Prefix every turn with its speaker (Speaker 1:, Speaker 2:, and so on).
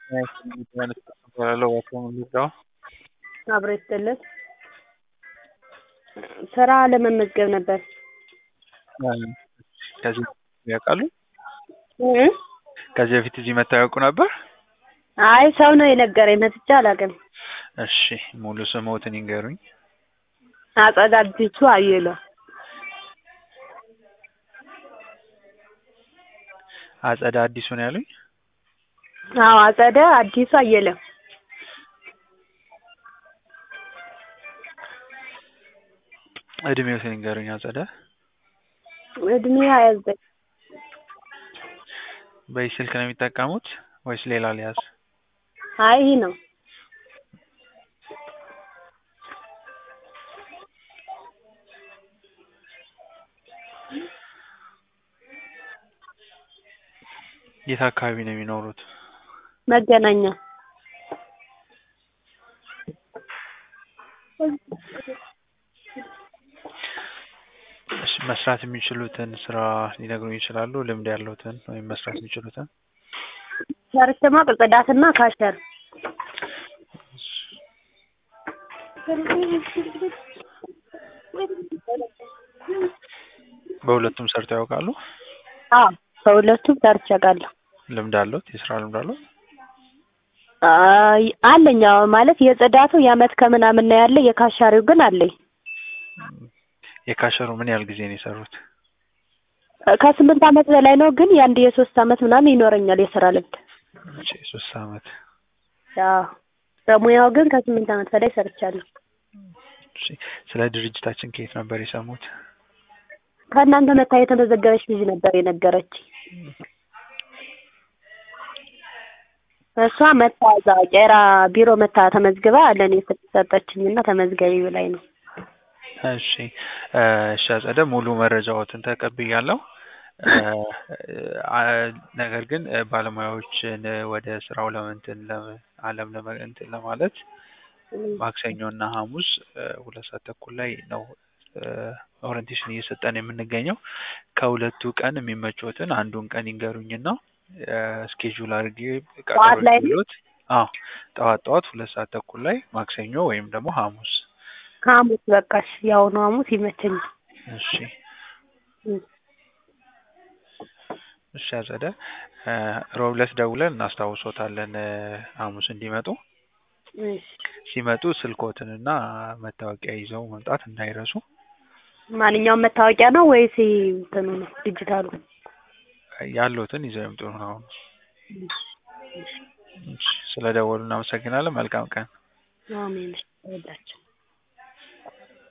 Speaker 1: እባላለሁ ዋሲሁን ሙሉጌታ።
Speaker 2: አብሮ ይስጥልን። ስራ ለመመዝገብ ነበር።
Speaker 1: ከዚህ ያውቃሉ?
Speaker 2: እ?
Speaker 1: ከዚህ በፊት እዚህ መጥተው ያውቁ ነበር?
Speaker 2: አይ ሰው ነው የነገረኝ፣ መጥቼ አላውቅም።
Speaker 1: እሺ ሙሉ ስምዎትን ይንገሩኝ?
Speaker 2: አጸደ አዲሱ አየለ።
Speaker 1: አጸደ አዲሱ ነው ያሉኝ?
Speaker 2: አዎ አጸደ አዲሱ አየለ።
Speaker 1: እድሜዎትን ይንገሩኝ አጸደ?
Speaker 2: እድሜ ሀያ ዘጠኝ
Speaker 1: በዚህ ስልክ ነው የሚጠቀሙት ወይስ ሌላ ልያዝ?
Speaker 2: አይ ይህ ነው።
Speaker 1: የት አካባቢ ነው የሚኖሩት?
Speaker 2: መገናኛ
Speaker 1: እሺ መስራት የሚችሉትን ስራ ሊነግሩኝ ይችላሉ? ልምድ ያለዎትን ወይም መስራት የሚችሉትን?
Speaker 2: ሰርቼ ማቅ ጽዳትና ካሸር
Speaker 1: በሁለቱም ሰርተው ያውቃሉ?
Speaker 2: አዎ በሁለቱም ሰርቼ አውቃለሁ።
Speaker 1: ልምድ አለዎት? የስራ ልምድ አለዎት?
Speaker 2: አይ አለኝ። አዎ ማለት የጽዳቱ የአመት ከምናምን ነው ያለ፣ የካሻሪው ግን አለኝ።
Speaker 1: የካሸሩ ምን ያህል ጊዜ ነው የሰሩት?
Speaker 2: ከስምንት አመት በላይ ነው፣ ግን የአንድ የሶስት አመት ምናምን ይኖረኛል የስራ ልምድ።
Speaker 1: እሺ ሶስት አመት።
Speaker 2: አዎ በሙያው ግን ከስምንት አመት በላይ ሰርቻለሁ።
Speaker 1: እሺ ስለ ድርጅታችን ከየት ነበር የሰሙት?
Speaker 2: ከእናንተ መታ የተመዘገበች ልጅ ነበር የነገረች። እሷ መታ እዛ ቄራ ቢሮ መታ ተመዝግባ ለእኔ ስትሰጠችኝና ተመዝገቢ ብላኝ ነው።
Speaker 1: እሺ እሺ አጸደ ሙሉ መረጃዎትን ተቀብያለሁ። ነገር ግን ባለሙያዎችን ወደ ስራው ለመንትን አለም ለመንትን ለማለት ማክሰኞ እና ሐሙስ ሁለት ሰዓት ተኩል ላይ ነው ኦሪንቴሽን እየሰጠን የምንገኘው። ከሁለቱ ቀን የሚመቾትን አንዱን ቀን ይንገሩኝና ስኬጁል አድርጌ
Speaker 2: ጠዋት ላይ ነው?
Speaker 1: ቀጠሮት አዎ ጠዋት ጠዋት ሁለት ሰዓት ተኩል ላይ ማክሰኞ ወይም ደግሞ ሐሙስ
Speaker 2: ሐሙስ በቃሽ፣ የአሁኑ ሐሙስ ይመቸኛል።
Speaker 1: እሺ እሺ አጸደ ሮብ ዕለት ደውለን እናስታውሶታለን ሐሙስ እንዲመጡ።
Speaker 2: እሺ
Speaker 1: ሲመጡ ስልክዎትንና መታወቂያ ይዘው መምጣት እንዳይረሱ።
Speaker 2: ማንኛውም መታወቂያ ነው ወይስ እንትኑ ነው ዲጂታሉ?
Speaker 1: ያሉትን ይዘው ይምጡ ነው። እሺ ስለደወሉ እናመሰግናለን። መልካም ቀን።
Speaker 2: አሜን። እወዳቸው